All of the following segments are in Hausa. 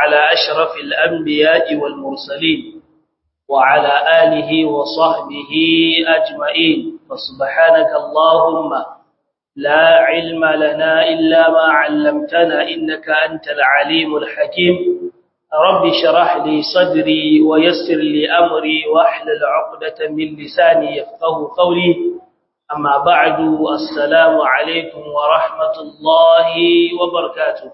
على أشرف الأنبياء والمرسلين وعلى آله وصحبه أجمعين فسبحانك اللهم لا علم لنا إلا ما علمتنا إنك أنت العليم الحكيم رب شرح لي صدري ويسر لي أمري واحلل عقدة من لساني يفقه قولي أما بعد السلام عليكم ورحمة الله وبركاته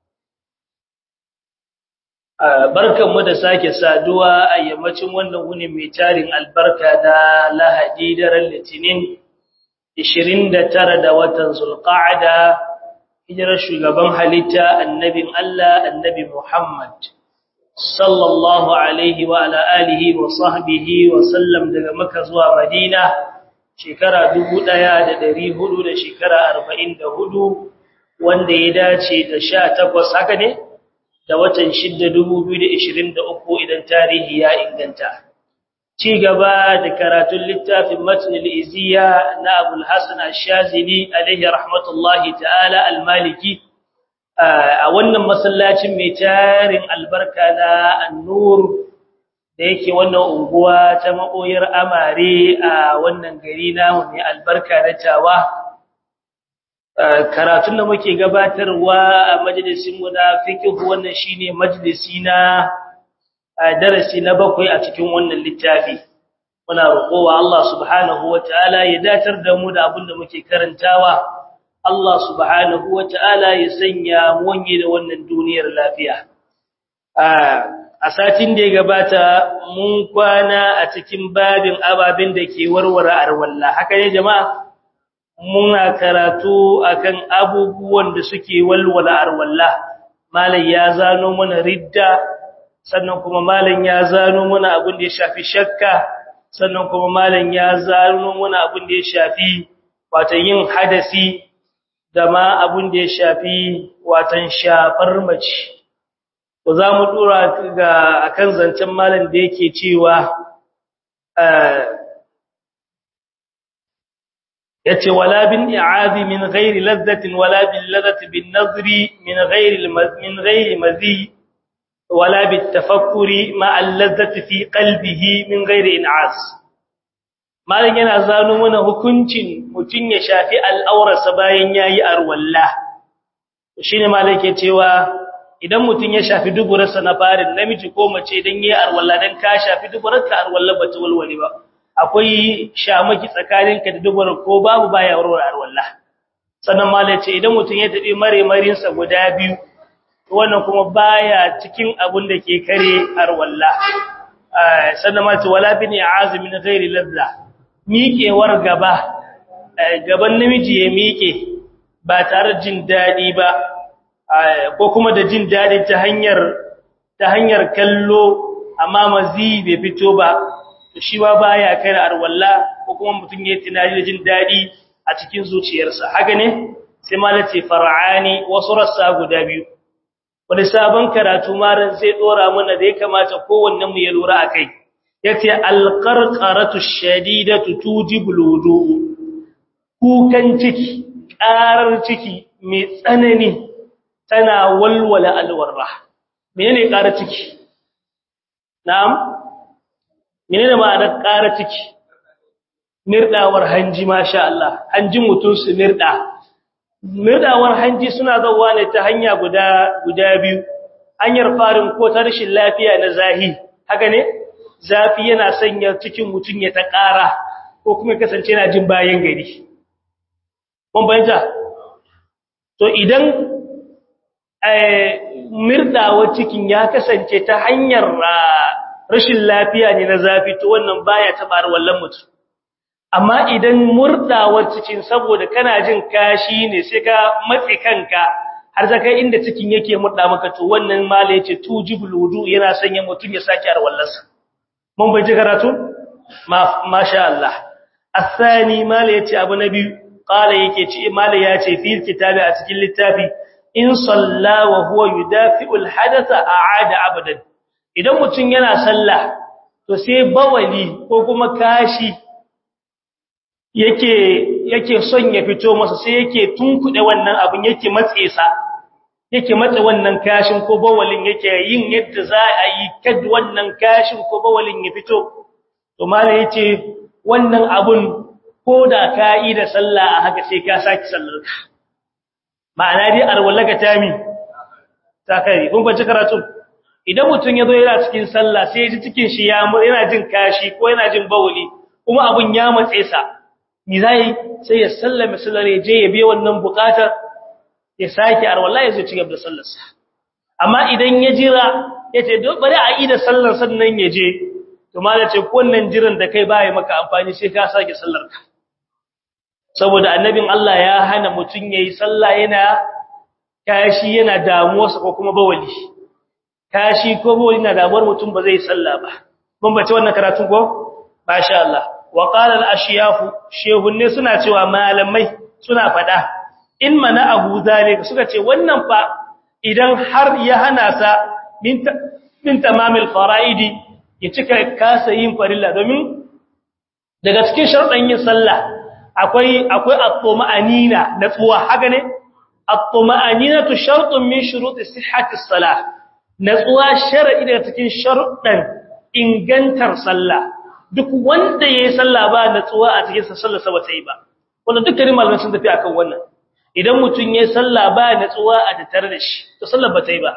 barkanmu da sake saduwa a yammacin wannan wuni mai tarin albarka da lahadi daren litinin 29 da watan zulqa'ada hijirar shugaban halitta annabin Allah annabi Muhammad sallallahu alaihi wa ala alihi wa sahbihi wa sallam daga Makka zuwa Madina shekara 1400 da shekara 44 wanda ya dace da 18 haka ne da watan 6 2023 idan tarihi ya inganta ci gaba da karatun littafin matnil iziya na abul hasan ash-shazili alaihi rahmatullahi ta'ala al-maliki a wannan masallacin mai tarin albarka na an-nur da yake wannan unguwa ta makoyar amare a wannan gari namu mai albarka na tawa karatun da muke gabatarwa a majalisin mu na fiqh wannan shine majalisi na darasi na bakwai a cikin wannan littafi muna roƙowa Allah subhanahu wataala ya datar da mu da abin da muke karantawa Allah subhanahu wataala ya sanya mu wanye da wannan duniyar lafiya a satin da ya gabata mun kwana a cikin babin ababin da ke warware arwalla haka ne jama'a muna karatu akan abubuwan da suke walwala arwalla malai ya zano mana ridda sannan kuma malam ya zano mana abin da ya shafi shakka sannan kuma malam ya zano mana abin da ya shafi wato yin hadasi da ma abin da ya shafi watan shafar mace ko za mu dora ga akan zancen malam da yake cewa yace wala bin i'azi min ghairi ladhatin wala bil ladhati bin nazri min ghairi min ghairi mazi ولا بالتفكر مع اللذة في قلبه من غير انعاس malan yana zano mana hukuncin mutun ya shafi al'aurarsa bayan yayi arwalla shine malan ke cewa idan mutun ya shafi duburarsa na farin namiji ko mace dan yayi arwalla dan ka shafi duburarka arwalla bata walwale ba akwai shamaki tsakaninka da duburar ko babu baya warware arwalla sannan malan ce idan mutun ya tabi mare marinsa guda biyu wannan kuma baya cikin abun da ke kare arwalla sannan ma ce wala bin azimin ghairi ladza miƙewar gaba gaban namiji ya miƙe ba tare jin dadi ba ko kuma da jin dadi ta hanyar ta hanyar kallo amma mazi bai fito ba shi ba baya kare arwalla ko kuma mutum ya tunani da jin dadi a cikin zuciyarsa haka ne sai malace far'ani wasu rassa guda biyu wani sabon karatu maran zai dora mana da ya kamata kowannen mu ya lura akai yace alqarqaratu shadidatu tujibul wudu kukan ciki karar ciki mai tsanani tana walwala alwarra menene karar ciki na'am menene ma'anar karar ciki mirdawar hanji masha Allah hanjin mutun su mirda mirdawar hanji suna zawa ne ta hanya guda guda biyu hanyar farin ko ta rashin lafiya na zahi haka ne zafi yana sanya cikin mutun ya ta ƙara ko kuma kasance yana jin bayan gari mun bayyana to idan eh mirdawar cikin ya kasance ta hanyar rashin lafiya ne na zafi to wannan baya tabar wallan mutum amma idan murdawar cikin saboda kana jin kashi ne sai ka matsi kanka har zaka inda cikin yake murda maka to wannan mala yace tujibul wudu yana sanya mutun ya saki arwallarsa mun bai ji karatu ma masha Allah asani mala yace abu nabi qala yake ce mala yace fi kitabi a cikin littafi in salla wa huwa yudafi'ul hadatha a'ada abadan idan mutun yana sallah to sai bawali ko kuma kashi yake yake son ya fito masa sai yake tunkuɗe wannan abin yake matse sa yake matsa wannan kashin ko bawalin yake yin yadda za a yi kad wannan kashin ko bawalin ya fito to mala yace wannan abun ko da ka yi da sallah a haka sai ka saki sallar ka ma'ana dai arwallaka tami ta kai kun kwanci karatu idan mutum ya zo yana cikin sallah sai ya ji cikin shi ya yana jin kashi ko yana jin bawuli kuma abun ya matse sa mi zai sai ya sallame sallar ya je ya biya wannan bukatar ya sake arwalla ya zo ci gaba da sallarsa amma idan ya jira ya ce bari a yi da sallar sannan ya je to ma da ce wannan jiran da kai baya maka amfani sai ka sake sallar ka saboda annabin Allah ya hana mutum yayi sallah yana kashi yana damuwarsa ko kuma bawali kashi ko bawali na damuwar mutum ba zai sallah ba mun bace wannan karatu ko masha Allah wa qala al-ashyaf shehunne suna cewa malamai suna fada in mana abu zalika suka ce wannan fa idan har ya hana sa min tamamil fara'idi ya cika kasa yin farilla domin daga cikin sharuɗan yin sallah akwai akwai at-tuma'anina natsuwa haka ne at-tuma'anina tu shartun min shuruti sihhati as-salah natsuwa shar'i daga cikin sharuɗan ingantar sallah duk wanda yayi sallah ba natsuwa a cikin sallar sa bata yi ba wannan dukkanin malamai sun tafi akan wannan idan mutum ya salla ba natsuwa a tattare da shi to sallar ba ta yi ba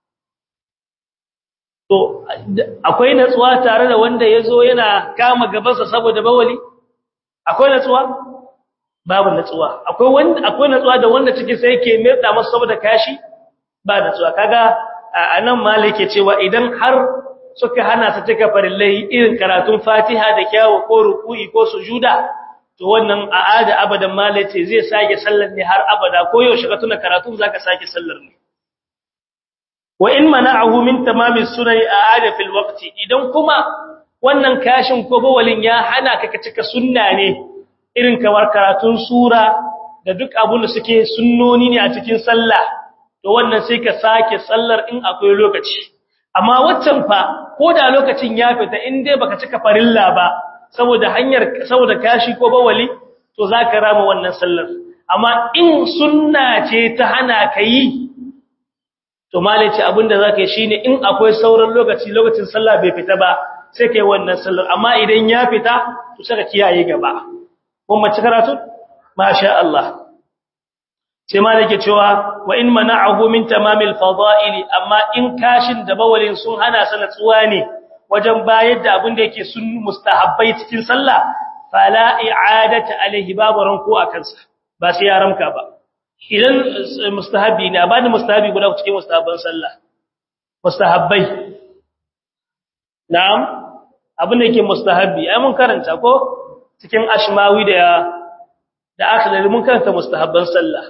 to akwai natsuwa tare da wanda ya zo yana kama gabansa saboda bawali akwai natsuwa babu natsuwa akwai wanda akwai natsuwa da wanda cikin sai yake mirda masa saboda kashi ba natsuwa kaga anan malik yake cewa idan har suka hana ta cika farillai irin karatun Fatiha da kyawu ko ruku'i ko sujuda to wannan a'ada abadan malace zai sake sallar ne har abada ko yaushe ka tuna karatu zaka sake sallar ne wa in mana'ahu min tamami sunani a'ada fil waqti idan kuma wannan kashin ko bawalin ya hana ka ka cika sunna ne irin kamar karatun sura da duk abun da suke sunnoni ne a cikin sallah to wannan sai ka sake sallar in akwai lokaci amma waccan fa ko da lokacin ya fita in dai baka cika farilla ba saboda hanyar saboda kashi ko bawali to zaka rama wannan sallar amma in sunna ce ta hana ka yi to malaci abinda zaka yi shine in akwai sauran lokaci lokacin sallah bai fita ba sai kai wannan sallar amma idan ya fita to saka kiyaye gaba kun mace karatu masha Allah sai malike cewa wa in mana'ahu min tamamil fada'ili amma in kashin da bawalin sun hana sana tsuwa ne wajen bayar da abin da yake sun mustahabbai cikin sallah fala i'adatu alaihi babu ranko a kansa ba sai ya ramka ba idan mustahabi ne abani mustahabi guda cikin mustahabban sallah mustahabbai na'am abin da yake mustahabi ai mun karanta ko cikin ashmawi da da akhlali mun karanta mustahabban sallah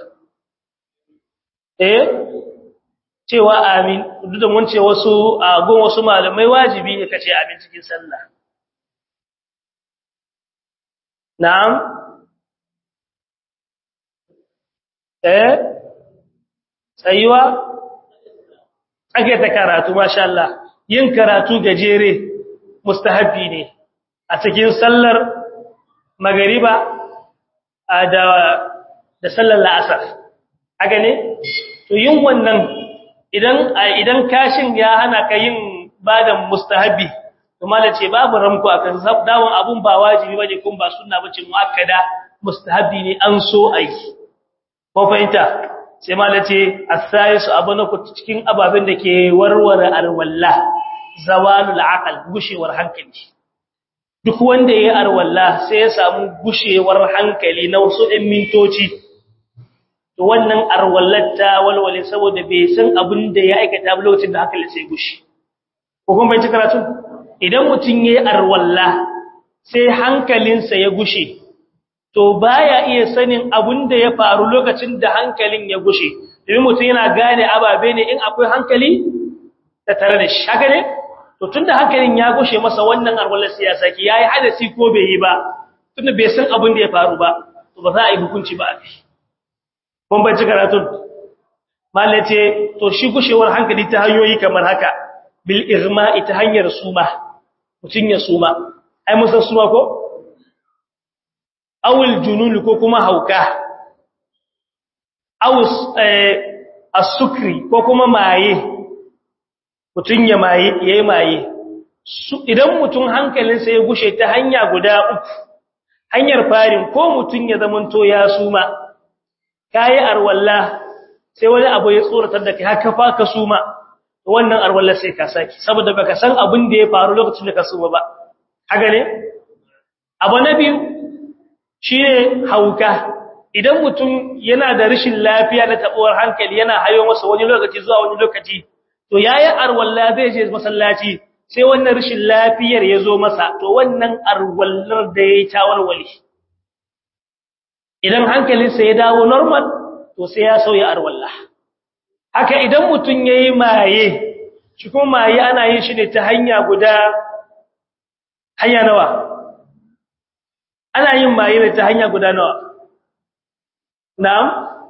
eh cewa amin duk da mun ce wasu a gon wasu malamai wajibi ne kace amin cikin sallah na'am eh tsayuwa ake ta karatu masha Allah yin karatu gajere mustahabbi ne a cikin sallar magariba da da sallar la'asar haka ne to yin wannan idan idan kashin ya hana ka yin badan mustahabi to malace babu ramko akan dawon abun ba wajibi bane kun ba sunna bace muakkada mustahabi ne an so ai ko fahimta sai malace as-sayis abuna ku cikin ababen da ke warware alwalla zawalul aqal gushewar hankali duk wanda yayi arwalla sai ya samu gushewar hankali na wasu ɗan mintoci to wannan arwallata walwale saboda bai san abin da ya aikata ba lokacin da hankali sai gushi ko kuma bai ci karatu idan mutum yayi arwalla sai hankalinsa ya gushe to baya iya sanin abin da ya faru lokacin da hankalin ya gushe domin mutum yana gane ababe ne in akwai hankali ta tare da shi haka ne to tunda hankalin ya gushe masa wannan arwalla sai ya saki yayi hadasi ko bai yi ba tunda bai san abin da ya faru ba to ba za a yi hukunci ba a kai kun bai ci karatun malle ce to shi gushewar hankali ta hanyoyi kamar haka bil irma'i ta hanyar suma mutun ya suma ai musan suma ko awul junun ko kuma hauka awus as-sukri ko kuma maye mutun ya maye yayi maye idan mutun hankalinsa ya gushe ta hanya guda uku hanyar farin ko mutun ya zamanto ya suma kai arwalla sai wani abu ya tsoratar da kai haka fa ka suma wannan arwalla sai ka saki saboda baka san abin da ya faru lokacin da ka suma ba haka ne abu na biyu shine hauka idan mutum yana da rashin lafiya na tabuwar hankali yana hayo masa wani lokaci zuwa wani lokaci to yayi arwalla zai je masallaci sai wannan rashin lafiyar ya zo masa to wannan arwallar da ya tawarwale idan hankalinsa ya dawo normal to sai ya sauya arwalla haka idan mutum yayi maye shi kuma maye ana yin shi ne ta hanya guda hanya nawa ana yin maye ne ta hanya guda nawa na'am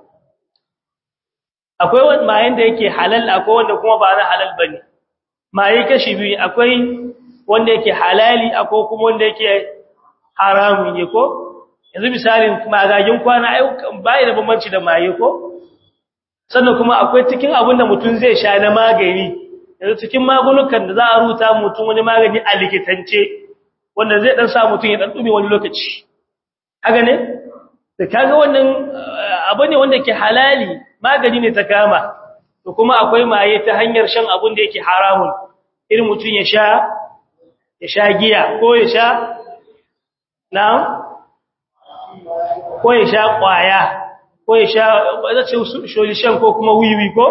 akwai wani mayen da yake halal akwai wanda kuma ba na halal bane maye kashi biyu akwai wanda yake halali akwai kuma wanda yake haramun ne ko yanzu misalin magagin kwana ai bai da bambanci da maye ko sannan kuma akwai cikin abin da mutum zai sha na magani yanzu cikin magunukan da za a ruta mutum wani magani a likitance wanda zai dan sa mutum ya dan dume wani lokaci haka ne da kaga wannan abu ne wanda ke halali magani ne ta kama to kuma akwai maye ta hanyar shan abun da yake haramun irin mutum ya sha ya sha giya ko ya sha na'am ko ya sha kwaya ko ya sha zace sholishan ko kuma wiwi ko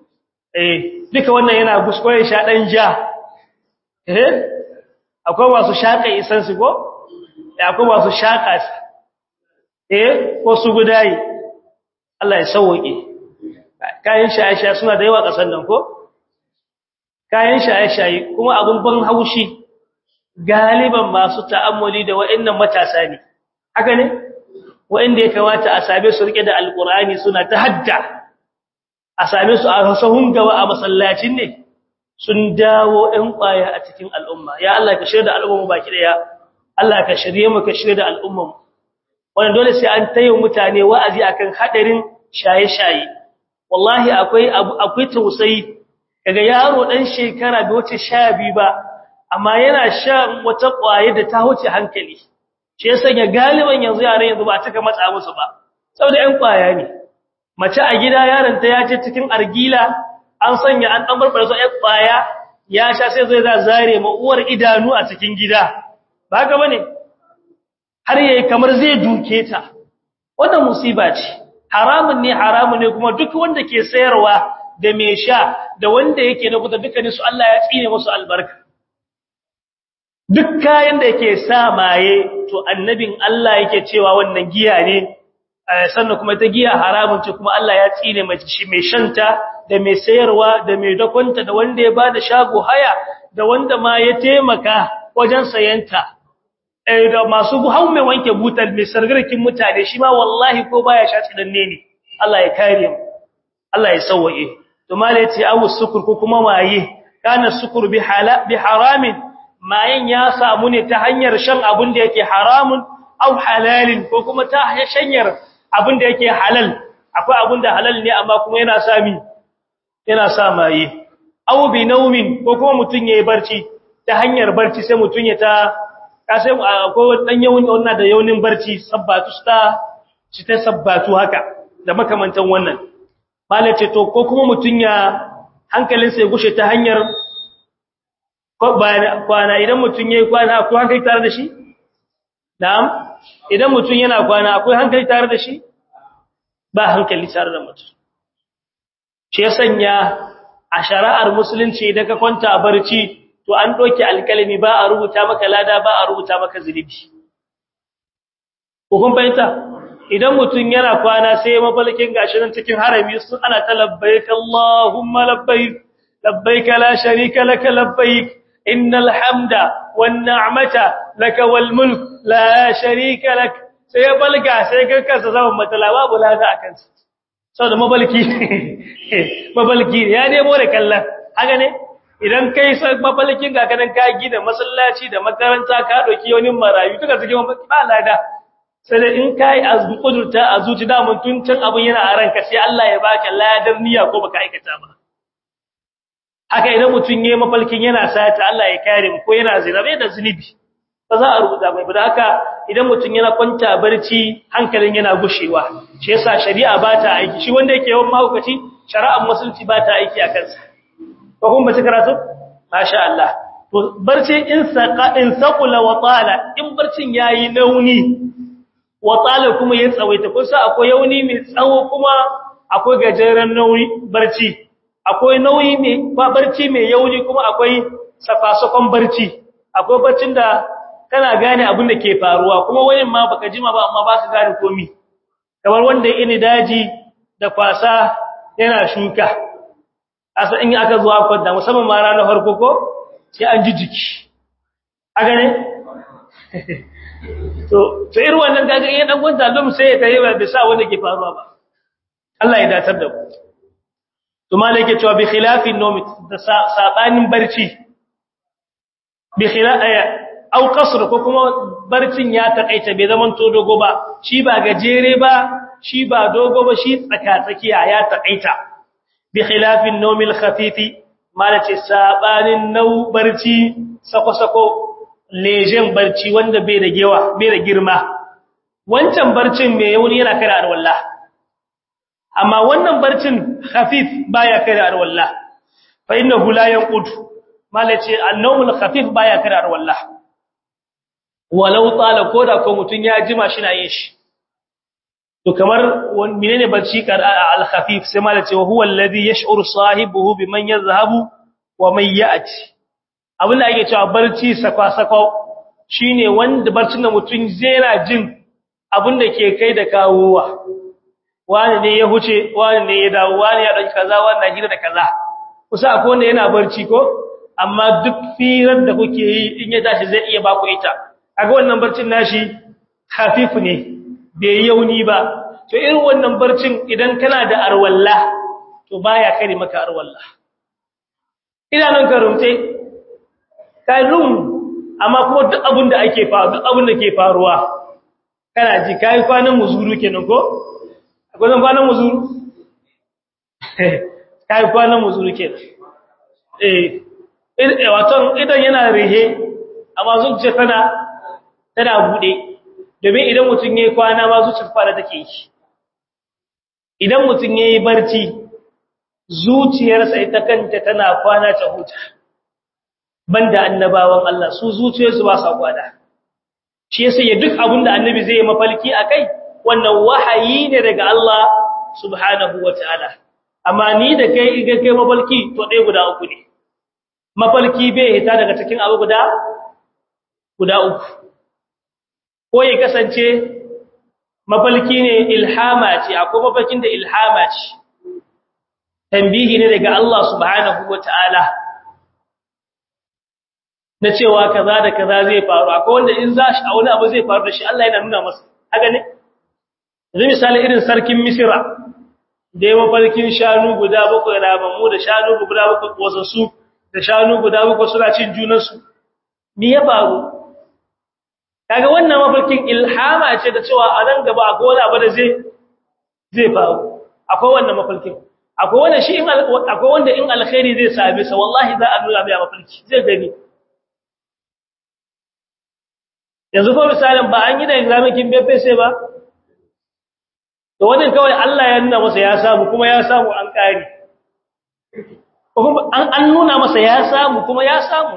eh duka wannan yana gusko ya sha dan ja eh akwai masu shaka isansu ko akwai masu shaka eh ko su gudayi Allah ya sauke kayan shaye-shaye suna da yawa kasan nan ko kayan shaye-shaye kuma abun ban haushi galiban masu ta'ammuli da wa'annan matasa ne haka ne wa'anda ya kamata a same su rike da alqur'ani suna ta hadda a same su a sahun gaba a masallacin ne sun dawo ɗan ƙwaya a cikin al'umma ya Allah ka shirya da al'umma baki daya Allah ka shirye mu ka shirya da al'umma wannan dole sai an tayi mutane wa'azi akan hadarin shaye-shaye wallahi akwai akwai tausayi daga yaro dan shekara da wace 12 ba amma yana sha wata ƙwaye da ta wuce hankali shi yasa ya galiban yanzu yaran yanzu ba taka matsa musu ba saboda ƴan ƙwaya ne mace a gida yaron ta ya ce cikin argila an sanya an dan barbara su ƴan ƙwaya ya sha sai zai za zare ma uwar idanu a cikin gida ba haka bane har yayi kamar zai duke ta wannan musiba ce haramun ne haramun ne kuma duk wanda ke sayarwa da mai sha da wanda yake na kuta dukkanin su Allah ya tsine musu albarka duk kayan da yake sa maye to annabin Allah yake cewa wannan giya ne sannan kuma ta giya haramun ce kuma Allah ya tsine mai shi mai shanta da mai sayarwa da mai dakonta da wanda ya bada shago haya da wanda ma ya taimaka wajen sayanta da masu hau mai wanke butal mai sargarkin mutane shi ma wallahi ko baya sha tsidanne ne Allah ya kare mu Allah ya sauwaye to malai ce awu sukur ko kuma waye kana sukur bi hala bi haramin mayan ya samu ne ta hanyar shan abun da yake haramun au halalin ko kuma ta hanyar abun da yake halal akwai abun da halal ne amma kuma yana sami yana sa maye au bi naumin ko kuma mutun yayi barci ta hanyar barci sai mutun ya ta kasai akwai dan yawun wannan da yaunin barci sabbatu sta ci ta sabbatu haka da makamantan wannan malace to ko kuma mutun ya hankalinsa ya gushe ta hanyar kwana idan mutun yayi kwana akwai hankali tare da shi na'am idan mutun yana kwana akwai hankali tare da shi ba hankali tare da mutum shi ya sanya a shari'ar musulunci idan ka kwanta barci to an doke alkalami ba a rubuta maka lada ba a rubuta maka zunubi ko kun fahimta idan mutum yana kwana sai mafalkin gashi nan cikin harami sun ana ta labbaik Allahumma labbaik labbaik la sharika lak labbaik innal hamda wan ni'mata lak wal mulk la sharika lak sai balga sai kanka zaman matala babu lada akan sa saboda mabalki mabalki ya nemo da kallon haka ne idan kai sai mafalkin ga kanan ka gina masallaci da makaranta ka dauki wani marayu duka cikin ba lada sai da in kai azbu kudurta a zuci da mun tun can abun yana a ranka sai Allah ya baka ladar niyya ko baka aikata ba haka idan mutun yayi mafalkin yana sata Allah ya kare mu ko yana zina bai da zunubi ba za a rubuta mai ba haka idan mutun yana kwanta barci hankalin yana gushewa shi yasa shari'a ba ta aiki shi wanda yake yawan mahaukaci shari'ar musulunci ba ta aiki a kansa ko kun ba ci karatu masha Allah to barci in saqa in saqula wa tala in barcin yayi nauni wa tala kuma ya tsawaita kun sa akwai yauni mai tsawo kuma akwai gajeren nauyi barci akwai nauyi mai ba barci mai yauni kuma akwai safasakon barci akwai barcin da kana gane abin da ke faruwa kuma wani ma baka jima ba amma baka gane komai kamar wanda ini daji da kwasa yana shuka asa in aka zuwa kwanda musamman ma ranar farko ko sai an ji jiki haka ne to to irin wannan kaga in dan gwanta dum sai ya tayi ba bisa wanda ke faruwa ba Allah ya datar da ku to malaka cewa bi khilafin nawm da sabanin barci bi khilafaya au qasr ko kuma barcin ya takaita bai zaman to dogo ba shi ba gajere ba shi ba dogo ba shi tsaka tsakiya ya takaita bi khilafin nawmil khafifi malace sabanin nau barci sako sako lejen barci wanda bai da gewa bai da girma wancan barcin mai yauni yana kare arwallah amma wannan barcin khafif baya kare arwallah fa innahu la yanqud malace an-nawmul khafif baya kare arwallah walau tsala koda ko mutun ya jima shi na yin shi to kamar menene barci kar al-khafif sai malace wa huwa alladhi yash'uru sahibihi biman yadhhabu wa man ya'ti abin da ake cewa barci sakwa-sakwa shine wanda barcin da mutum zai jin abin da ke kai da kawowa wani ne ya huce wani ne ya dawo wani ya ɗauki kaza wani na hira da kaza kusa akwai wanda yana barci ko amma duk firar da kuke yi in ya tashi zai iya baku ita aga wannan barcin nashi hafifu ne bai yauni ba to irin wannan barcin idan kana da arwalla to baya kare maka arwalla idanun ka rumte kai rum amma kuma duk abin da ake faru duk abin da ke faruwa kana ji kai kwanan muzuru kenan ko akwai zan kwanan muzuru kai kwanan muzuru kenan eh eh wato idan yana rihe amma zuciya tana tana bude domin idan mutun yayi kwana ma zuciyar fara take yi idan mutun yayi barci zuciyarsa ita kanta tana kwana ta huta banda annabawan Allah su zuciyarsu ba sa kwana shi yasa ya duk abinda annabi zai yi mafalki akai wannan wahayi ne daga Allah subhanahu wataala amma ni da kai iga kai mafalki to dai guda uku ne mafalki bai hita daga cikin abu guda guda uku ko ya kasance mafalki ne ilhama ce akwai mafalkin da ilhama ce tambihi ne daga Allah subhanahu wataala na cewa kaza da kaza zai faru akwai wanda in za shi a wani abu zai faru da shi Allah yana nuna masa haka ne yanzu misali irin sarkin misira da ya mafarkin shanu guda bakwai ramammu da shanu guda bakwai kosassu da shanu guda bakwai suna cin junansu me ya faru kaga wannan mafarkin ilhama ce da cewa a nan gaba akwai wani abu da zai zai faru akwai wannan mafarkin akwai wanda shi in akwai wanda in alkhairi zai same sa wallahi za a nuna mai mafarki zai gani yanzu ko misalin ba an yi da examikin befe sai ba to wannan kawai Allah ya nuna masa ya samu kuma ya samu an kare an an nuna masa ya samu kuma ya samu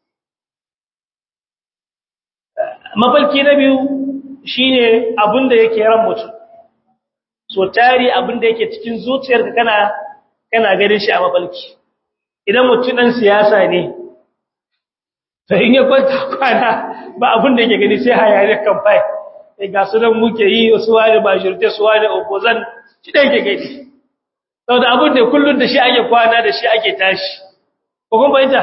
mafalki na biyu shine abin da yake ran mutum so tari abin da yake cikin zuciyarka kana kana ganin shi a mafalki idan mutum dan siyasa ne to in ya kwanta kwana ba abin da yake gani sai hayare kamfai sai ga su nan muke yi wasu wani ba shirte su wani opposition shi da yake gani saboda abin da kullun da shi ake kwana da shi ake tashi ko kun bayyana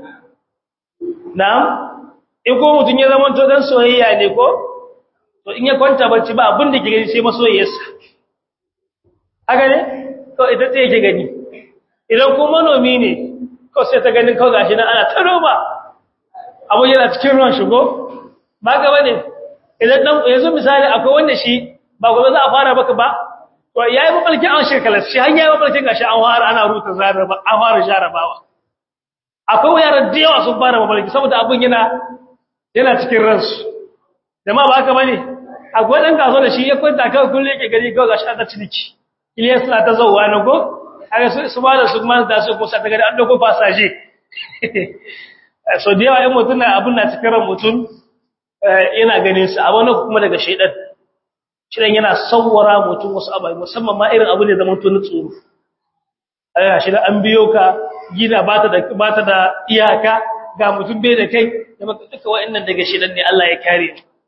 na'am in ko mutun ya zama to dan soyayya ne ko to in ya kwanta bacci ba abin da ke gani sai masoyiyarsa haka ne to ita ce yake gani idan ko manomi ne ko sai ta ganin kawai gashi nan ana ta noma abu yana cikin ruwan shigo ba gaba ne idan dan yanzu misali akwai wanda shi ba gobe za a fara baka ba to yayi mafarki an shekala shi har yayi mafarki gashi an fara ana ruta zaraba an fara jarabawa akwai yaran da yawa sun fara mafarki saboda abun yana yana cikin ransu jama'a ba haka bane akwai dan kaso da shi ya kwanta kawai kullum yake gari kawai gashi ana ciniki Ilyas na ta zauwa na go aka su ba da su ma da su kusa daga an dauko fasaje so da yawa in mutum na abun na cikin ran mutum yana ganin su a wani kuma daga shaidan shidan yana sawwara mutum wasu abai musamman ma irin abu ne zaman tun tsoro aya shi da an biyo ka gina bata da bata da iyaka ga mutum bai da kai da maka duka wa'annan daga shaidan ne Allah ya kare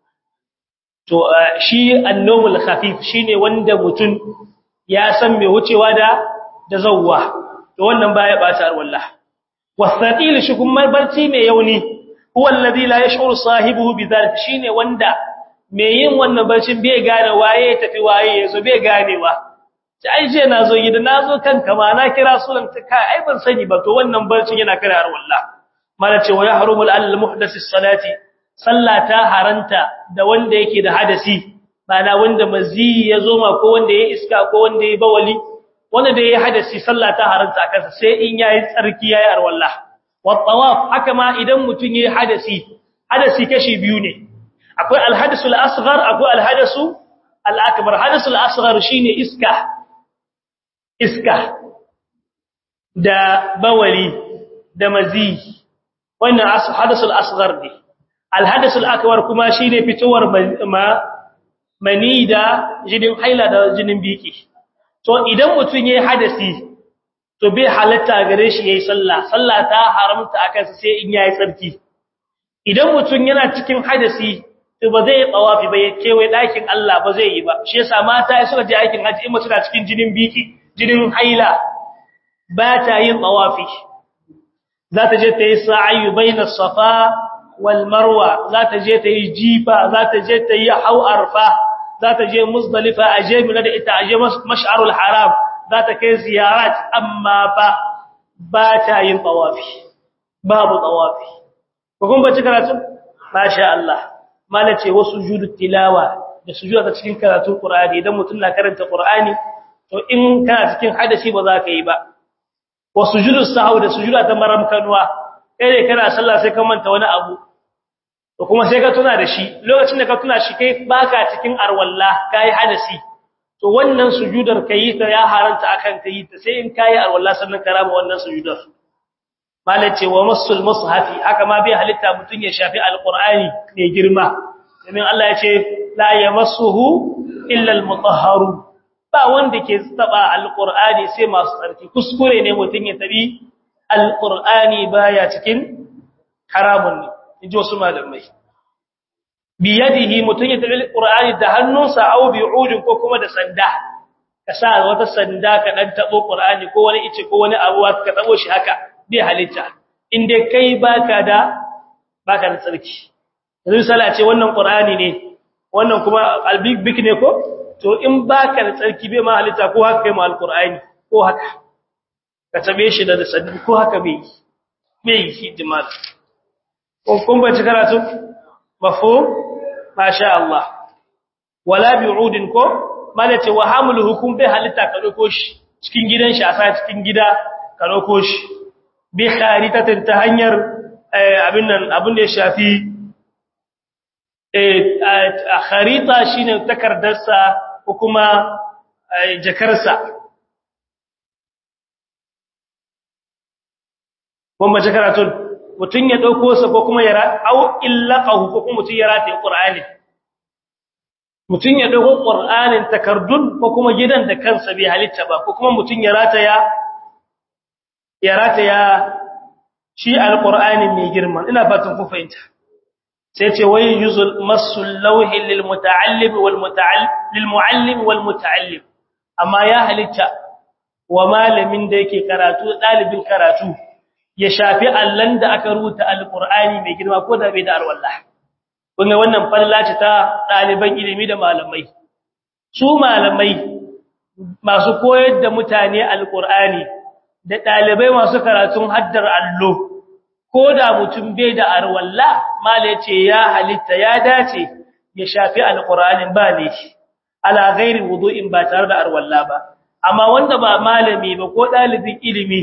to shi annawul khafif shine wanda mutum ya san me wucewa da da zawwa to wannan baya bata wallah wasatil shi kuma barci mai yauni huwa alladhi la yash'uru sahibihi bidhalik shine wanda me yin wannan barcin bai gane waye tafi waye yazo bai ganewa sai ai je nazo gida nazo kanka ma na kira sunan ta kai ai ban sani ba to wannan barcin yana kare har wallah mala ce wa yahrumul al muhdath salati sallata haranta da wanda yake da hadasi bana wanda mazi yazo ma ko wanda yayi iska ko wanda yayi bawali wanda da yayi hadasi sallata haranta kansa sai in yayi tsarki yayi har wallah والطواف haka ma idan mutun yayi hadasi hadasi kashi biyu ne akwai alhadasu al-asghar akwai alhadasu al-akbar hadasu al-asghar shine iska iska da bawali da mazi wannan hadasu al-asghar ne alhadasu al-akbar kuma shine fitowar ma mani da jinin haila da jinin biki to idan mutun yayi hadasi to bai halatta gare shi yayi sallah sallah ta haramta akan sai in yayi tsarki idan mutum yana cikin hadasi to ba zai tsawafi ba yake wai dakin Allah ba zai yi ba shi yasa mata suka je aikin haji in mutum na cikin jinin biki jinin haila ba ta yin tsawafi za ta je ta yi sa'ayu bainas safa wal marwa za ta je ta yi jifa za ta je ta yi hau arfa za ta je muzdalifa aje mina da ita aje mash'arul haram za ta kai ziyarat amma ba ba ta yin tawafi babu tawafi ko kun bace karatu masha Allah malace wasu sujudu tilawa da sujuda ta cikin karatun Qur'ani idan mutum na karanta Qur'ani to in kana cikin hadasi ba za ka yi ba wa sujudu sahwi da sujuda ta maram kanwa kai kana sallah sai ka manta wani abu to kuma sai ka tuna da shi lokacin da ka tuna shi kai baka cikin arwalla kai hadasi to wannan sujudar kai ta ya haranta akan kai ta sai in kai alwala sannan karama wannan sujudar malace wa masul mushafi haka ma bai halitta mutun ya shafi alqur'ani ne girma domin Allah ya ce la yamassuhu illa almutahharu ba wanda ke taba alqur'ani sai masu tsarki kuskure ne mutun ya tabi alqur'ani baya cikin haramun ne inji wasu malamai biyadihi mutun ya tabi alqur'ani da hannunsa aw bi'udin ko kuma da sanda ka sa wata sanda ka dan tabo qur'ani ko wani ice ko wani abu ka tabo shi haka bai halitta inde kai baka da baka da tsarki yanzu sala ce wannan qur'ani ne wannan kuma albig bik ne ko to in baka da tsarki bai ma halitta ko haka kai ma alqur'ani ko haka ka tabe shi da sanda ko haka bai bai hidima ko kun ba ci karatu mafhum masha Allah wala bi'udin ko malace wa hamlu hukum bi halitta ka dauko shi cikin gidan shi a sa cikin gida ka dauko shi bi kharitatin ta hanyar abin nan abin da ya shafi eh kharita shine takardarsa ko kuma jakarsa kuma jakaratun mutun ya dauko sa ko kuma ya au illaqahu ko kuma mutun ya rataye qur'ani mutun ya dauko qur'anin takardun ko kuma gidan da kansa bai halitta ba ko kuma mutun ya rataya ya rataya shi alqur'ani mai girma ina fatan ku fahimta sai ce wai yuzul masul lawhi lil muta'allim wal muta'allim lil muallim wal muta'allim amma ya halitta wa malamin da yake karatu dalibin karatu ya shafi allan da aka rubuta alqur'ani mai girma ko da bai da alwallah kun ga wannan fallaci ta daliban ilimi da malamai su malamai masu koyar da mutane alqur'ani da dalibai masu karatun haddar allo ko da mutum bai da arwalla mala yace ya halitta ya dace ya shafi alqur'anin ba ne ala ghairi wudu'in ba tare da arwalla ba amma wanda ba malami ba ko dalibin ilimi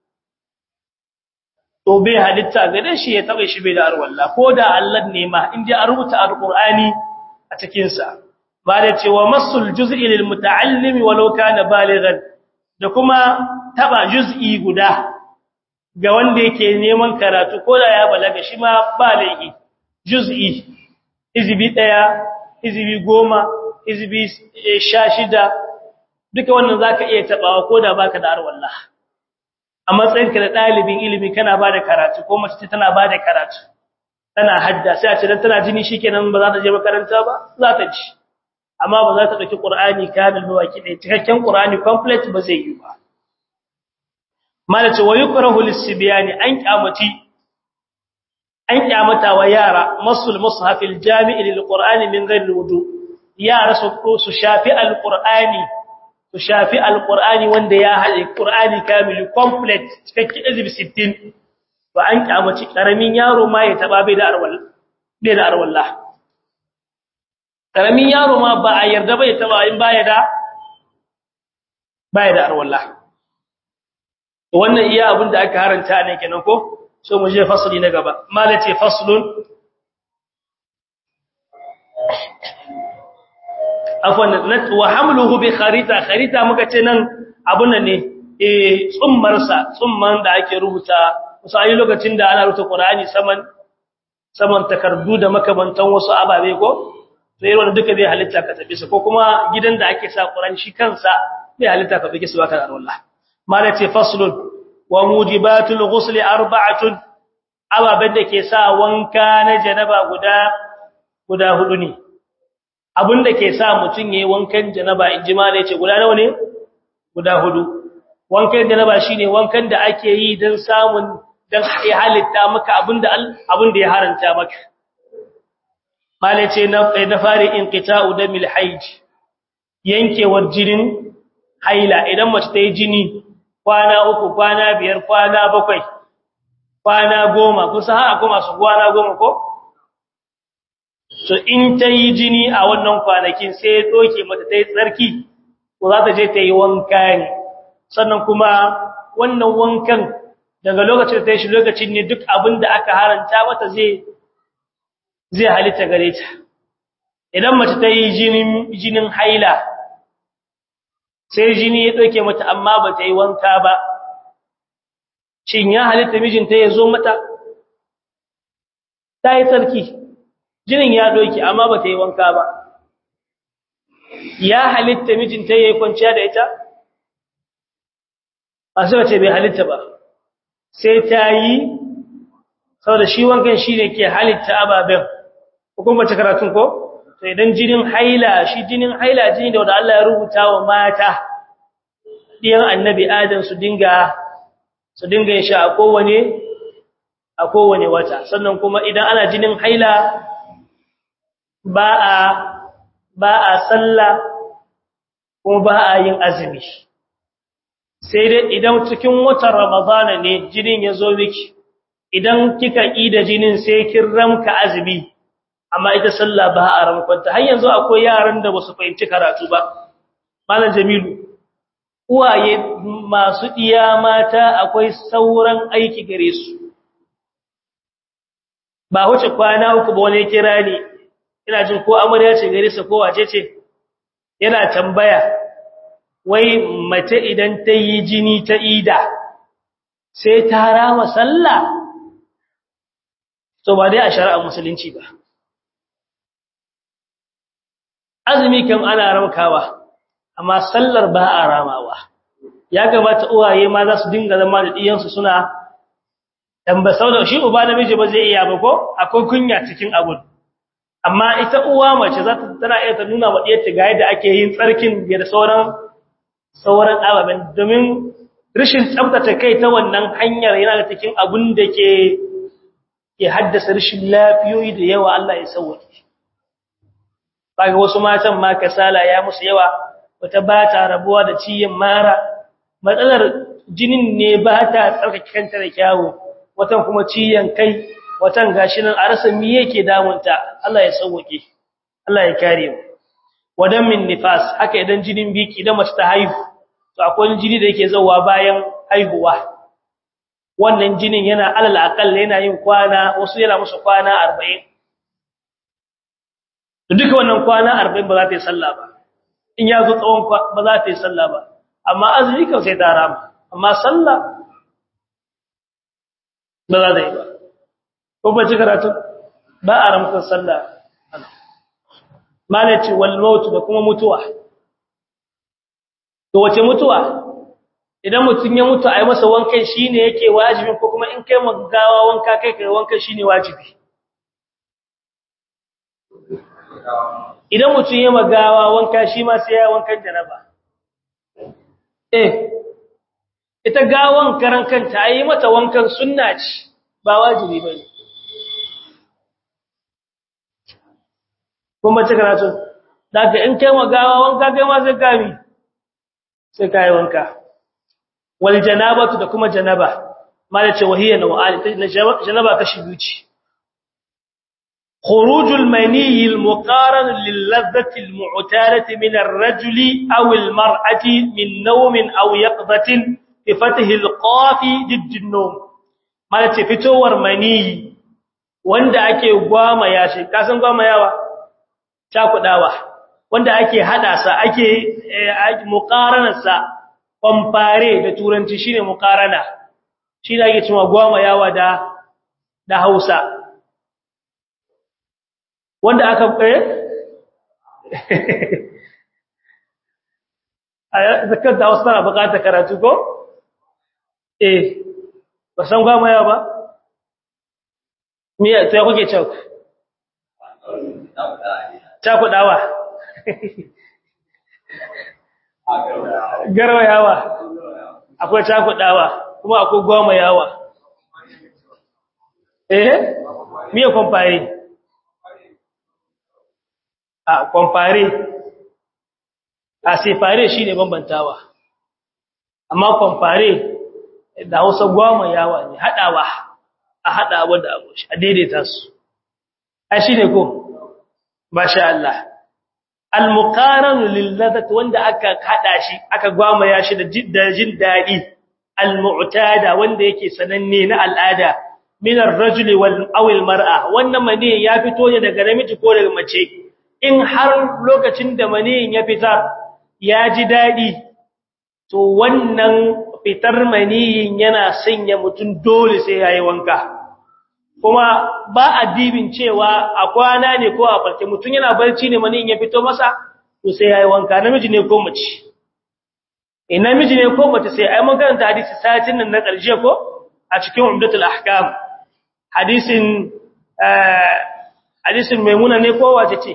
to bai halitta gare shi ya taba shi bai da arwalla ko da Allah ne ma in ji a rubuta alqur'ani a cikin sa ba da cewa masul juz'i lil muta'allim walau kana balighan da kuma taba juz'i guda ga wanda yake neman karatu ko da ya balaga shi ma baligi juz'i izbi daya izbi goma izbi shida duka wannan zaka iya tabawa ko da baka da arwallah a matsayinka da dalibin ilimi kana bada karatu ko mace tana bada karatu tana hadda sai a ce dan tana jini shikenan ba za ta je makaranta ba za ta ji amma ba za ta dauki qur'ani kamil ba baki dai cikakken qur'ani complete ba zai yi ba malace wa yukrahu lis-sibyani an kyamati an kyamata wa yara masul mushafil jami'i lil-qur'ani min ghairi wudu yara su su shafi al-qur'ani su shafi al-qur'ani wanda ya hade qur'ani kamil complete cikakken azib 60 ba an kyamaci karamin yaro ma ya taba bai da arwal bai da arwallah karamin yaro ma ba a yarda bai taba in baya da baya da arwallah wannan iya abin da aka haranta ne kenan ko so mu je fasali na gaba malace faslun afwan wa hamluhu bi kharita kharita muka ce nan abun ne eh tsummar sa tsumman da ake rubuta wasu ayi lokacin da ana rubuta Qur'ani saman saman takardu da makamantan wasu ababe ko sai wannan duka bai halitta ka tafi su ko kuma gidan da ake sa Qur'ani shi kansa bai halitta ka bige su baka da Allah malace faslun wa mujibatul ghusl arba'atun ababen da ke sa wanka na janaba guda guda hudu ne abinda ke sa mutun yayi wankan janaba injima ne ce guda nawa ne guda hudu wankan janaba shine wankan da ake yi dan samun dan ya halitta maka abinda abinda ya haranta maka malace na na fari inqita'u damil haij yankewar jinin haila idan mace ta yi jini kwana uku kwana biyar kwana bakwai kwana goma kusa har akwai masu kwana goma ko so in ta yi jini a wannan kwanakin sai ya doke mata ta yi tsarki ko za ta je ta yi wanka ne sannan kuma wannan wankan daga lokacin da ta yi shi lokacin ne duk abin da aka haranta mata zai zai halitta gare ta idan mace ta yi jinin jinin haila sai jini ya ɗauke mata amma ba ta yi wanka ba shin ya halitta mijinta ya zo mata ta yi tsarki jinin ya ɗauke amma ba ta yi wanka ba ya halitta mijinta ya yi kwanciya da ita a suka ce bai halitta ba sai ta yi saboda shi wankan shi ne ke halitta ababen hukumar karatun ko? to idan jinin haila shi jinin haila jini da wanda Allah ya rubuta wa mata diyan annabi adam su dinga su dinga yin shi a kowane a kowane wata sannan kuma idan ana jinin haila ba a ba a sallah kuma ba a yin azumi sai dai idan cikin watan ramadana ne jinin ya zo miki idan kika ida jinin sai kin ramka azumi amma ita sallah ba a ramkwanta har yanzu akwai yaran da ba su fahimci karatu ba malam jamilu uwaye masu iya mata akwai sauran aiki gare su ba wuce kwana uku ba wani kira ne ina jin ko amarya ce gare sa ko wace ce yana tambaya wai mace idan ta yi jini ta ida sai ta rama sallah to ba dai a shari'ar musulunci ba azumi kan ana ramkawa amma sallar ba a ramawa ya gabata uwaye ma za su dinga zama da diyansu suna tamba da shi uba namiji ba zai iya ba ko akwai kunya cikin abun amma ita uwa mace za ta tana iya ta nuna wa diyarta ga yadda ake yin tsarkin da sauran sauran ababen domin rashin tsaftace kai ta wannan hanyar yana da cikin abun da ke ke haddasa rashin lafiyoyi da yawa Allah ya sauke kaga wasu matan ma kasala ya musu yawa wata ba ta rabuwa da ciyin mara matsalar jinin ne ba ta tsarkake kanta da kyawu watan kuma ciyan kai watan gashi nan a rasa me yake damunta Allah ya sauke Allah ya kare mu wadan min nifas haka idan jinin biki idan mace ta haihu to akwai jini da yake zawa bayan haihuwa wannan jinin yana alal aqal yana yin kwana wasu yana musu kwana 40 to duka wannan kwana 40 ba za ta yi sallah ba in ya zo tsawon ba za ta yi sallah ba amma azumi kan sai ta rama amma sallah ba za ta yi ba ko ba ci karatu ba a ramkar sallah malaci wal maut da kuma mutuwa to wace mutuwa idan mutun ya mutu ai masa wankan shine yake wajibi ko kuma in kai magawa wanka kai kai wankan shine wajibi idan mutun ya magawa wanka shi ma sai ya wankan janaba eh ita gawan karan kanta ai mata wankan sunna ce ba wajibi bane kuma ce karatu daga in kai magawa wanka kai ma sai gami sai kai wanka wal janabatu da kuma janaba mala ce wahiya naw'al janaba kashi biyu ce khurujul mani al muqaran lil ladhati al mu'tarati min ar rajuli aw al mar'ati min nawmin aw yaqdatin bi fathi al qafi didd an nawm mala ce fitowar mani wanda ake gwama yashi kasan gwama yawa cakudawa wanda ake hada sa ake muqaranarsa compare da turanci shine muqarana shi da ake cewa goma yawa da da Hausa wanda aka eh aya zakar da Hausa na bukata karatu ko eh ba san goma yawa ba me sai kuke cewa cakudawa garwayawa akwai cakudawa kuma akwai goma yawa eh miye kwamfare a kwamfare a sefare shi ne bambantawa amma kwamfare da hausa goma yawa ne haɗawa a haɗawa da abu a daidaita su a shi ne ko masha Allah al-muqaranu lil-ladhat wanda aka hada shi aka gwamaya shi da jin dadi al-mu'tada wanda yake sananne na al'ada min ar-rajuli wal aw al-mar'a wannan mani ya fito ne daga namiji ko daga mace in har lokacin da mani ya fita ya ji dadi to wannan fitar mani yana sanya mutun dole sai yayi wanka kuma ba addibin cewa a kwana ne ko a farke mutum yana barci ne mani ya fito masa to sai yayi wanka namiji ne ko mace eh namiji ne ko mace sai ai mun karanta hadisi satin nan na ƙarshe ko a cikin umdatul ahkam hadisin hadisin maimuna ne ko wace ce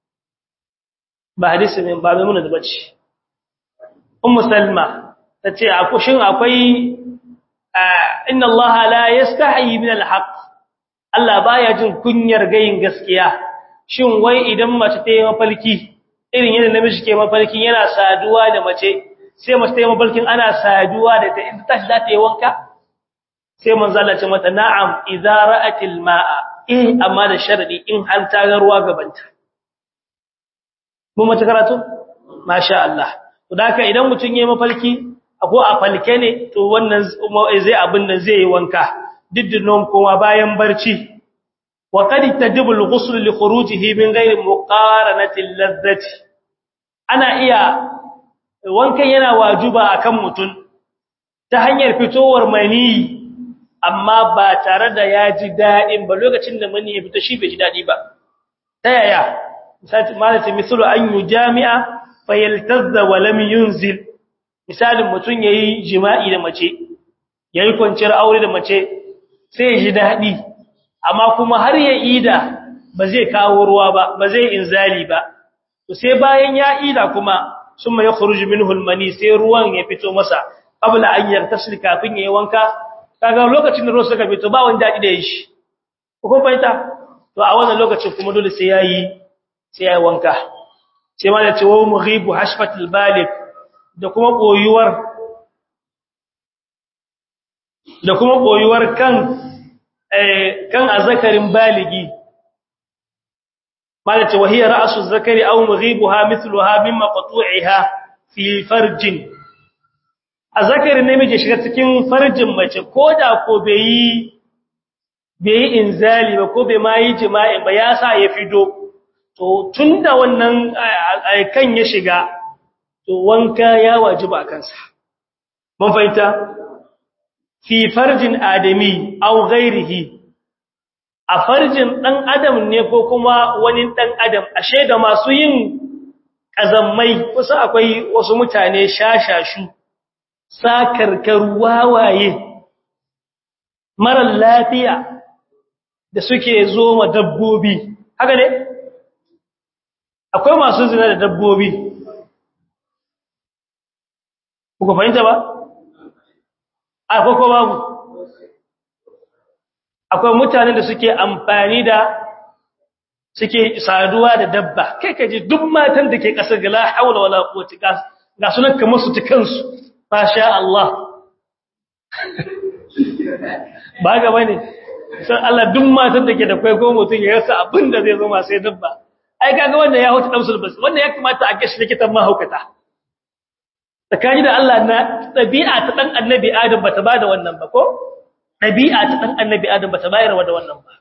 ba hadisin mai ba maimuna da bace ummu salma tace akushin akwai inna allaha la yastahi min alhaq Allah baya jin kunyar gayin gaskiya shin wai idan mace ta yi mafalki irin yadda namiji ke mafalkin yana saduwa da mace sai mace ta yi mafalkin ana saduwa da ta inda tashi za ta yi wanka sai manzo Allah ce mata na'am idza ra'atil ma'a eh amma da sharadi in har ta ga ruwa gabanta mun mace karatu masha Allah to haka idan mutun yayi mafalki ko a falke ne to wannan zai abin nan zai yi wanka diddinon kuma bayan barci wa qad tajibu al-ghusl li khurujihi min ghayri muqaranati al-ladhati ana iya wankan yana wajiba akan mutun ta hanyar fitowar mani amma ba tare da ya ji dadin ba lokacin da mani ya fita shi bai ji dadi ba ta yaya misali malati misalu an yujami'a fayaltazza wa lam yunzil misalin mutun yayi jima'i da mace yayi kwanciyar aure da mace sai ji daɗi amma kuma har ya ida ba zai kawo ruwa ba ba zai inzali ba to sai bayan ya ida kuma summa yakhruju minhu almani sai ruwan ya fito masa qabla an yartasil kafin yayi wanka kaga lokacin da ruwa suka fito ba wani daɗi da shi ko fahimta to a wannan lokacin kuma dole sai yayi sai yayi wanka sai ma da ce wa mughibu hashfatil baligh da kuma koyuwar da kuma koyuwar kan kan azakarin baligi malaka wahiya ra'su zakari aw mughibuha mithluha mimma qatu'iha fi farjin azakari namiji shiga cikin farjin mace koda ko bai yi bai inzali ba ko bai ma yi jima'i ba ya sa ya fido to tunda wannan kan ya shiga to wanka ya wajiba kansa mun fahimta fi farjin adami aw ghairihi a farjin dan adam ne ko kuma wani dan adam ashe da masu yin kazammai kusa akwai wasu mutane shashashu sakarkar wawaye mara lafiya da suke zo ma dabbobi haka ne akwai masu zina da dabbobi kuka fahimta ba akwai ko babu akwai mutanen da suke amfani da suke saduwa da dabba kai kaji duk matan da ke kasar gala haula wala quwwata ga sunan kamar su tukansu masha Allah ba ga bane sai Allah duk matan da ke da kai ko mutun ya rasa abin da zai zo ma sai dabba ai kaga wanda ya huta damsul bas wanda ya kamata a gashi likitan mahaukata tsakani da Allah na ɗabi'a ta ɗan annabi Adam bata ba da wannan ba ko? ɗabi'a ta ɗan annabi Adam bata bayar da wannan ba.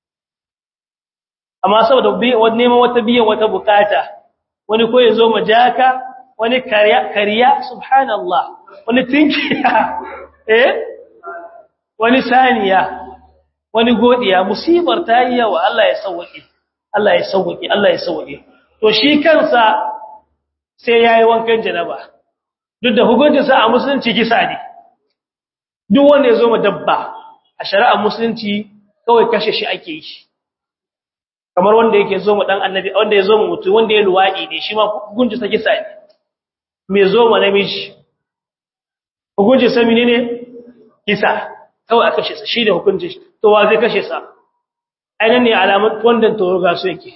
Amma saboda neman wata biyan wata bukata, wani ko ya zo majaka, wani kariya, subhanallah, wani tinkiya, eh? Wani saniya, wani godiya, musibar ta yi yawa Allah ya sauwaƙe, Allah ya sauwaƙe, Allah ya sauwaƙe. To shi kansa sai ya yi wankan janaba. duk da hukuncinsa a musulunci kisa ne duk wanda ya zo ma dabba a shari'ar musulunci kawai kashe shi ake yi kamar wanda yake zo ma dan annabi wanda ya zo ma mutum wanda ya luwadi ne shi ma hukuncinsa kisa ne me zo ma namiji hukuncinsa menene kisa kawai aka kashe sa shi da hukuncin to wa zai kashe sa ainihin ne alamun wanda toro ga su yake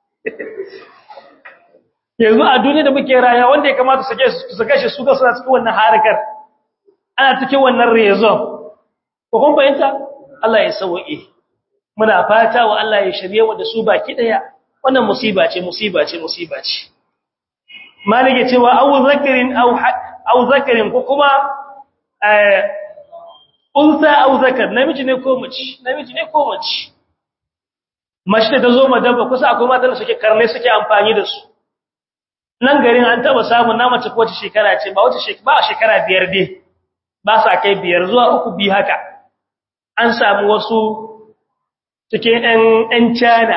yanzu a duniya da muke raya wanda ya kamata su kashe su ga suna cikin wannan harkar ana cikin wannan rezon ko kun bayanta Allah ya sauke muna fata wa Allah ya shirye wa da su baki daya wannan musiba ce musiba ce musiba ce malige cewa aw zakarin aw aw zakarin ko kuma eh unsa aw zakar namiji ne ko mace namiji ne ko mace mace da zo madaba kusa akwai matan da suke karne suke amfani da su nan garin an taba samun na mace ko wace shekara ce ba wace shekara ba shekara biyar dai ba sa kai biyar zuwa uku bi haka an samu wasu cikin ɗan ɗan China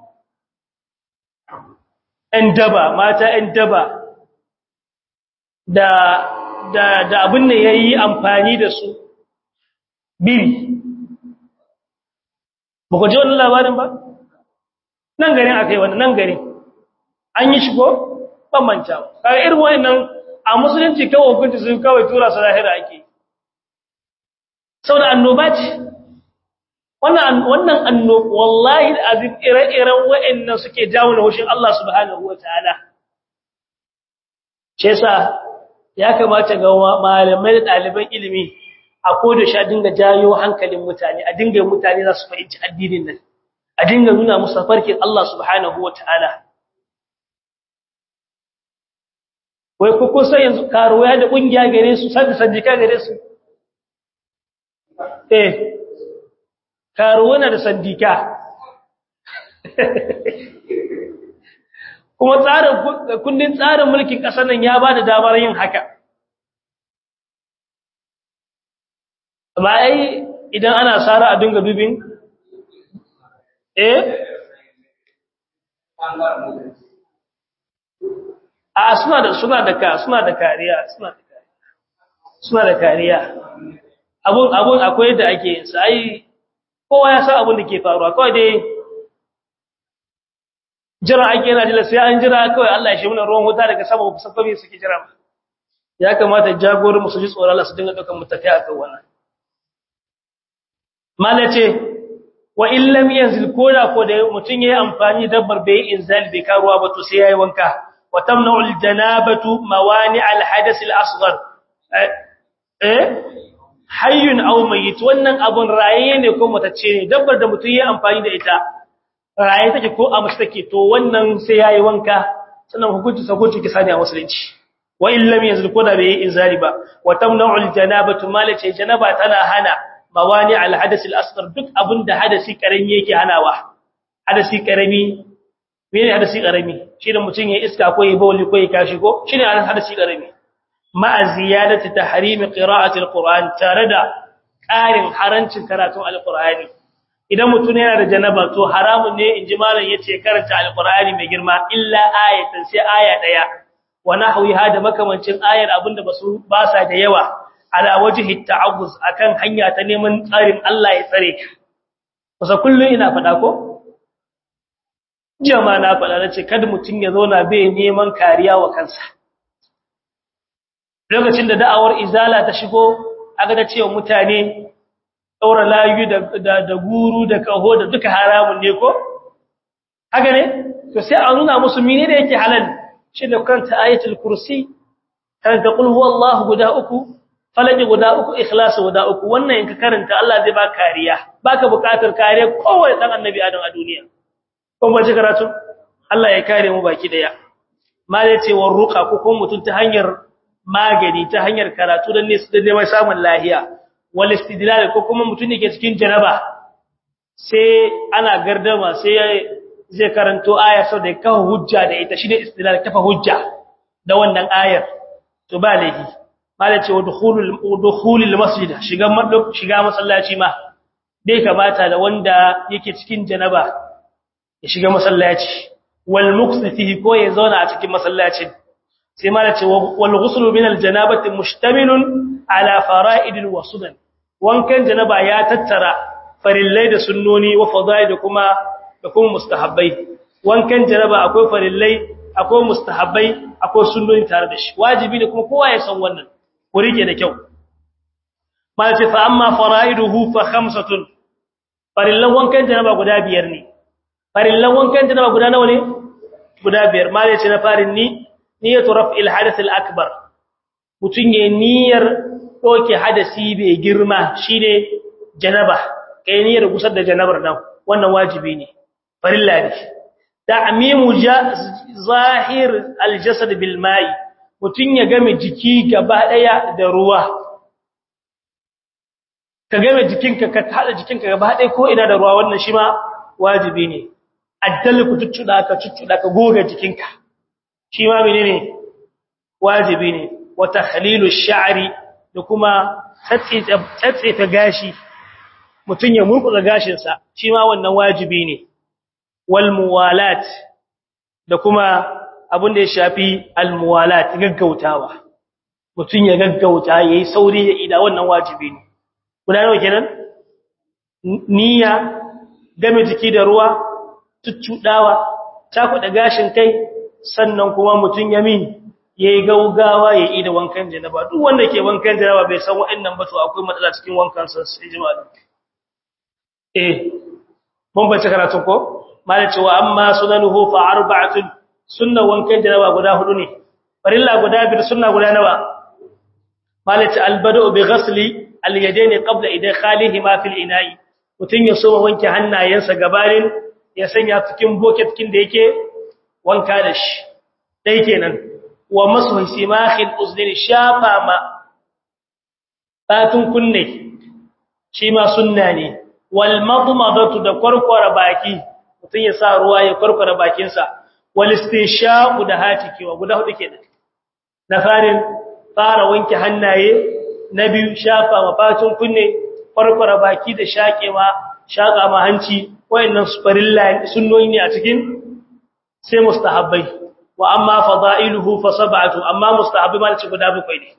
ɗan daba mata ɗan daba da da da abin da yayi amfani da su biri ba ku ji wannan labarin ba nan garin akai wannan nan garin an yi shigo bambanta kaga irin wannan a musulunci kawai hukunci sun kawai tura su lahira ake saboda annoba ce wannan wannan annoba wallahi azim ire-iren wa'annan suke jawo na hushin Allah subhanahu wataala ce sa ya kamata ga malamai da ɗaliban ilimi a koda shi a dinga jayo hankalin mutane a dinga mutane za su fahimci addinin nan a dinga nuna musu farkin Allah subhanahu wataala wai ku kusa yanzu karuwa da kungiya gare su sanda sandika gare su eh karuwa na da sandika kuma tsarin kundin tsarin mulkin kasar nan ya bada damar yin haka amma ai idan ana sara a dinga dubin eh a suna da suna da ka suna da kariya suna da kariya suna da kariya abun abun akwai yadda ake yin sa ai kowa ya san abun da ke faruwa kawai dai jira ake yana jira sai an jira kawai Allah ya shi mana ruwan wuta daga sama ba san me suke jira ba ya kamata jagorin musu ji tsoron Allah su dinga dukan mutaki akan wannan malace wa in lam yanzil koda ko da mutun yayi amfani dabbar bai inzal bai karuwa ba to sai yayi wanka وتمنع الجنابة موانع الحدث الأصغر eh hayyun aw mayyit wannan abun raye ne ko mutacce ne dabbar da mutum ya amfani da ita raye take ko a mace take to wannan sai yayi wanka sannan hukunci sa hukunci kisa ne a musulunci wa in lam yazil ko da bai inzali ba wa tamna'u aljanabatu malace janaba tana hana mawani alhadath alasghar duk abinda hadasi karami yake hanawa hadasi karami mene hadasi karami shi da mutun ya iska ko ya bawli ko ya kashi ko shine hadasi karami ma ziyadati tahrim qira'ati alquran tare da ƙarin harancin karatun alqur'ani idan mutum yana da janaba to haramun ne inji malam yace karanta alqur'ani mai girma illa ayatan sai aya daya wa nahwiha da makamancin ayar abinda basu ba sa da yawa ala wajhi ta'awuz akan hanya ta neman tsarin Allah ya tsare ka kusa kullun ina fada ko jama'a na fada nace kada mutum ya zauna bai neman kariya wa kansa lokacin da da'awar izala ta shigo aga da cewa mutane daura layu da da guru da kaho da duka haramun ne ko haka ne to sai a nuna musu mene da yake halal shi da kanta ayatul kursi kan ta qul huwallahu guda uku falaki guda uku ikhlas guda uku wannan in ka karanta Allah zai ba kariya baka bukatar kariya kowace dan annabi adam a duniya kun ba ji karatu Allah ya kare mu baki daya ma zai ce war ruqa ko kuma mutun ta hanyar magani ta hanyar karatu dan ne su da neman samun lahiya wal istidlal ko kuma mutun ne ke cikin janaba sai ana gardama sai zai karanto aya sau da kawo hujja da ita shine istidlal kafa hujja da wannan ayar to ba laifi mala ce dukhulul dukhulul masjid shiga shiga masallaci ma dai kamata da wanda yake cikin janaba ya shiga masallaci wal muqsi fihi ko ya zauna a cikin masallacin sai mala ce wal ghuslu min al janabati mustamilun ala fara'id wa sunan wankan janaba ya tattara farillai da sunnoni wa fadail da kuma da kuma mustahabbai wankan janaba akwai farillai akwai mustahabbai akwai sunnoni tare da shi wajibi ne kuma kowa ya san wannan ku rike da kyau mala ce fa amma fara'iduhu fa khamsatun farillan wankan janaba guda biyar ne farillan wankan janaba guda nawa ne guda biyar mala ce na farin ni niyyatu raf'il hadath al akbar mutun ya niyyar doke hadasi bai girma shine janaba kai niyyar gusar da janabar nan wannan wajibi ne farilla ne ta'mimu zahir al jasad bil ma'i mutun ya game jiki gaba daya da ruwa ka game jikinka ka hada jikinka gaba daya ko ina da ruwa wannan shi ma wajibi ne addal ku tuccuda ka tuccuda ka goga jikinka shi ma menene wajibi ne wa takhlilu ash-sha'ri da kuma tsatsefe gashi mutun ya murkuza gashin sa shi ma wannan wajibi ne wal muwalat da kuma abin da ya shafi al muwalat gaggautawa mutun ya gaggauta yayi sauri ya ida wannan wajibi ne guda nawa kenan niyya game jiki da ruwa tuccudawa takuda gashin kai sannan kuma mutun yamin yayi gaugawa ya yi da wankan janaba duk wanda ke wankan janaba bai san wa'annan ba to akwai matsala cikin wankan sa sai jama'a eh mun bace karatu ko malai cewa amma sunanuhu fa arba'atun sunna wankan janaba guda hudu ne farilla guda biyar sunna guda nawa malai ce albadu bi ghasli al-yadayn qabla idkhalihima fil ina'i mutun ya soma wanke hannayensa gabanin ya sanya cikin bucket kin da yake wanka da shi dai kenan wa masu simakhil uznain shafa ma batun kunne shi ma sunna ne wal madmadatu da kwarkwara baki mutun ya sa ruwa ya kwarkwara bakin sa wal istinshaqu da hatikewa guda hudu kenan na farin fara wanke hannaye na biyu shafa ma batun kunne kwarkwara baki da shakewa shaka ma hanci wayannan farilla sunnoni ne a cikin sai mustahabbai wa amma fada'iluhu fa sab'atu amma mustahabbi ma ce guda bakwai ne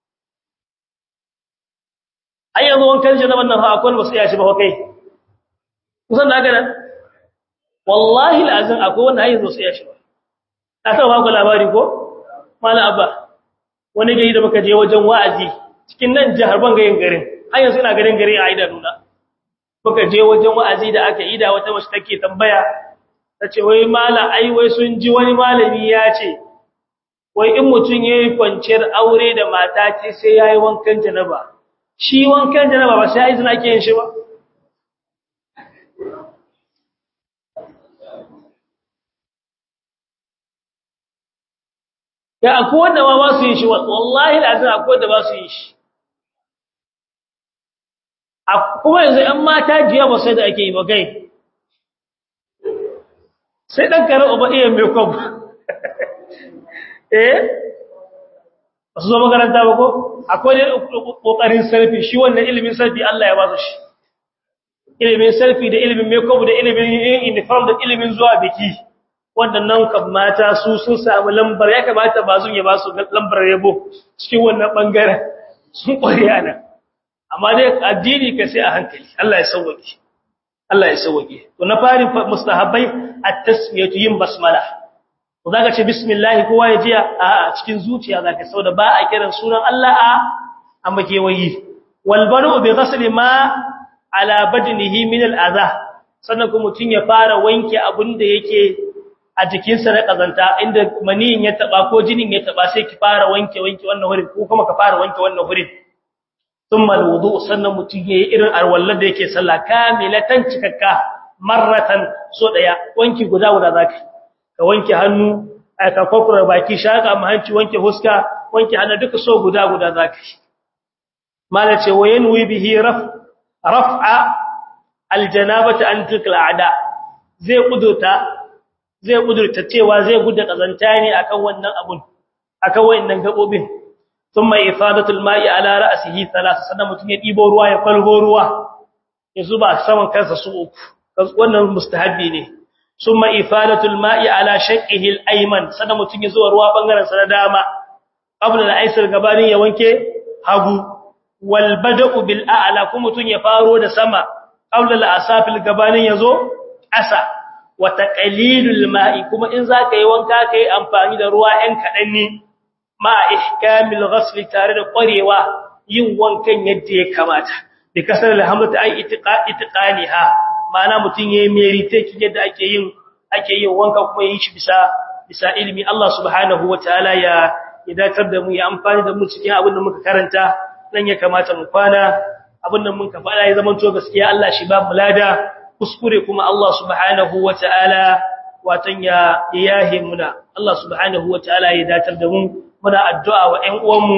ai yanzu wankan janaban nan fa akwai wasu ya shi ba kai kusan da gana wallahi alazim akwai wanda ai wasu ya shi ba ka ta ba ku labari ko mala abba wani gari da muka je wajen wa'azi cikin nan jihar bangayen garin har yanzu ina garin gari a ida nuna muka je wajen wa'azi da aka ida wata mace take tambaya tace wai mala ai wai sun ji wani malami ya ce wai in mutun yayi kwanciyar aure da mata ce sai yayi wankan janaba shi wankan janaba ba sai izina ake yin shi ba ya akwai wanda ma ba su yin shi wallahi lazim akwai wanda ba su yin shi kuma yanzu ‘yan mata jiya ba sai da ake yi ba gai sai ɗan karar uba iya mai kwab eh ba su zo makaranta ba ko akwai ne ƙoƙarin sarfi shi wannan ilimin sarfi Allah ya ba su shi ilimin sarfi da ilimin mai kwab da ilimin yin uniform da ilimin zuwa biki waɗannan kan mata su sun samu lambar ya kamata ba sun ya ba su lambar yabo cikin wannan ɓangaren sun ƙware a nan amma dai addini ka sai a hankali Allah ya sauwake Allah ya sauwake to na fari mustahabbai at-tasmiyatu yin basmala ko zaka ce bismillah kowa ya jiya a cikin zuciya zaka sauda ba a kiran sunan Allah a amma kewayi wal banu bi ghasli ma ala badnihi min al-adha sannan kuma mutun ya fara wanke abun da yake a jikinsa na kazanta inda maniyin ya taba ko jinin ya taba sai ki fara wanke wanke wannan wurin ko kuma ka fara wanke wannan wurin thumma alwudu sannan mutun yayi irin arwallar da yake sallah kamilatan cikakka marratan so daya wanki guda guda zaka ka wanke hannu ka kokura baki shaka mahanci wanke huska wanke hannu duka so guda guda zaka mala ce wayanwi bihi raf raf'a aljanabata an tilkal a'da zai kudurta zai kudurta cewa zai gudu kazanta ne akan wannan abun akan wayannan gabobin thumma ifadatul ma'i ala ra'sihi thalath sannan mutum ya dibo ruwa ya kwalgo ruwa ya zuba saman kansa su uku wannan mustahabi ne thumma ifadatul ma'i ala shaqqihi al-ayman sannan mutum ya zuwa ruwa bangaren sa na dama qabla al-aysar gabanin ya wanke hagu wal bada'u bil a'la kuma mutum ya faro da sama qabla al-asafil gabanin yazo asa wa taqlilul ma'i kuma in zaka yi wanka kai amfani da ruwa ɗan kadan ne ma ihkamil ghasl tare da ƙwarewa yin wankan yadda ya kamata bi kasar alhamdulillah ai itiqaniha ma'ana mutun yayi merite yadda ake yin ake yin wanka kuma yin shi bisa bisa ilimi Allah subhanahu wataala ya idatar da mu ya amfani da mu cikin abin da muka karanta dan ya kamata mu kwana abin da muka faɗa ya zama to gaskiya Allah shi ba mu lada kuskure kuma Allah subhanahu wataala watan ya yahi muna Allah subhanahu wataala ya datar da mu muna addu'a wa ƴan uwanmu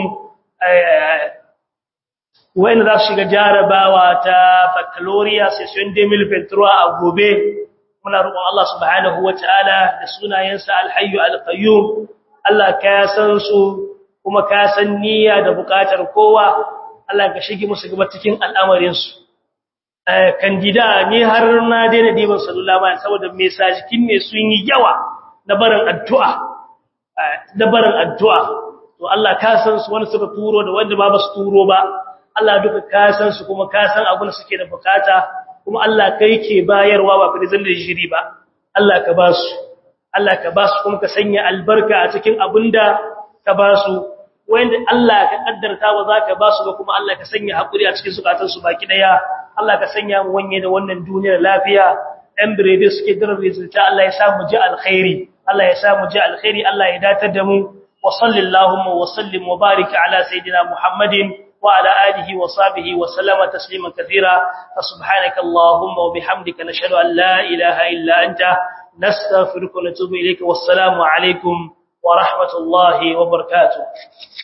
wayanda za su shiga jarabawa ta baccalaureate session 2023 a gobe muna roƙon Allah subhanahu wataala da sunayensa alhayyu alqayyum Allah ka san su kuma ka san niyya da bukatar kowa Allah ka shige musu gaba cikin al'amarin su kandida ni har na daina diban sallallahu alaihi saboda mesajikin ne sun yi yawa na barin addu'a da barin addu'a to Allah ka san su wani suka turo da wanda ba su turo ba Allah duka ka san su kuma ka san abin da suke da bukata kuma Allah kai ke bayarwa ba fa da jiri ba Allah ka ba su Allah ka ba su kuma ka sanya albarka a cikin abinda ka ba su wanda Allah ka kaddarta wa zaka ba su ba kuma Allah ka sanya hakuri a cikin zukatan su baki daya Allah ka sanya mu wanye da wannan duniyar lafiya ɗan birede suke dirar rizulta Allah ya sa mu ji alkhairi Allah ya sa mu ji alkhairi Allah ya datar da mu wa sallallahu wa sallim wa barik ala sayidina Muhammadin wa ala alihi wa sahbihi wa sallama tasliman kathira fa subhanaka allahumma wa bihamdika nashhadu an la ilaha illa anta nastaghfiruka wa natubu ilayka wassalamu alaikum wa rahmatullahi wa barakatuh